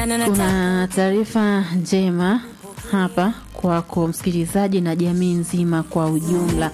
Kuna taarifa njema hapa kwako msikilizaji na jamii nzima kwa ujumla.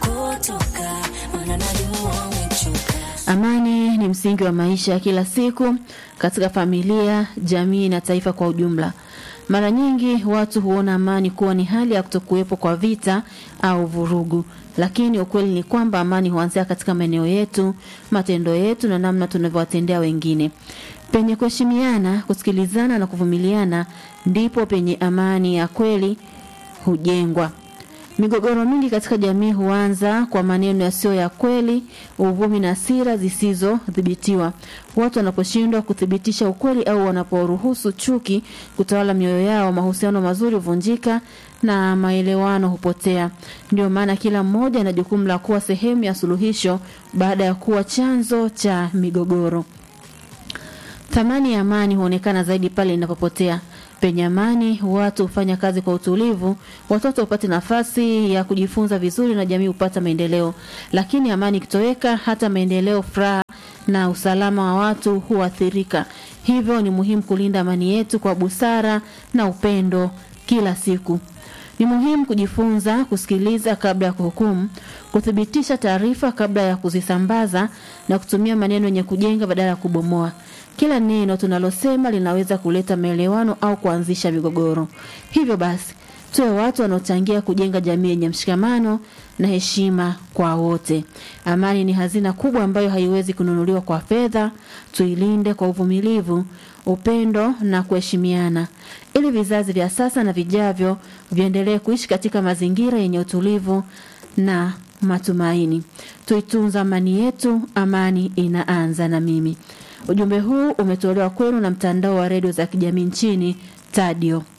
Amani ni msingi wa maisha ya kila siku katika familia, jamii na taifa kwa ujumla. Mara nyingi watu huona amani kuwa ni hali ya kutokuwepo kwa vita au vurugu, lakini ukweli ni kwamba amani huanzia katika maeneo yetu, matendo yetu na namna tunavyowatendea wengine. Penye kuheshimiana, kusikilizana na kuvumiliana ndipo penye amani ya kweli hujengwa. Migogoro mingi katika jamii huanza kwa maneno yasiyo ya kweli, uvumi na hasira zisizodhibitiwa. Watu wanaposhindwa kuthibitisha ukweli au wanaporuhusu chuki kutawala mioyo yao, mahusiano mazuri huvunjika na maelewano hupotea. Ndio maana kila mmoja ana jukumu la kuwa sehemu ya suluhisho baada ya kuwa chanzo cha migogoro. Thamani ya amani huonekana zaidi pale inapopotea. Penye amani, watu hufanya kazi kwa utulivu, watoto hupata nafasi ya kujifunza vizuri na jamii hupata maendeleo. Lakini amani ikitoweka, hata maendeleo, furaha na usalama wa watu huathirika. Hivyo ni muhimu kulinda amani yetu kwa busara na upendo kila siku. Ni muhimu kujifunza kusikiliza kabla ya kuhukumu, kuthibitisha taarifa kabla ya kuzisambaza na kutumia maneno yenye kujenga badala ya kubomoa. Kila neno tunalosema linaweza kuleta maelewano au kuanzisha migogoro. Hivyo basi, tuwe watu wanaochangia kujenga jamii yenye mshikamano na heshima kwa wote. Amani ni hazina kubwa ambayo haiwezi kununuliwa kwa fedha. Tuilinde kwa uvumilivu, upendo na kuheshimiana, ili vizazi vya sasa na vijavyo viendelee kuishi katika mazingira yenye utulivu na matumaini. Tuitunza amani yetu, amani inaanza na mimi. Ujumbe huu umetolewa kwenu na mtandao wa redio za kijamii nchini Tadio.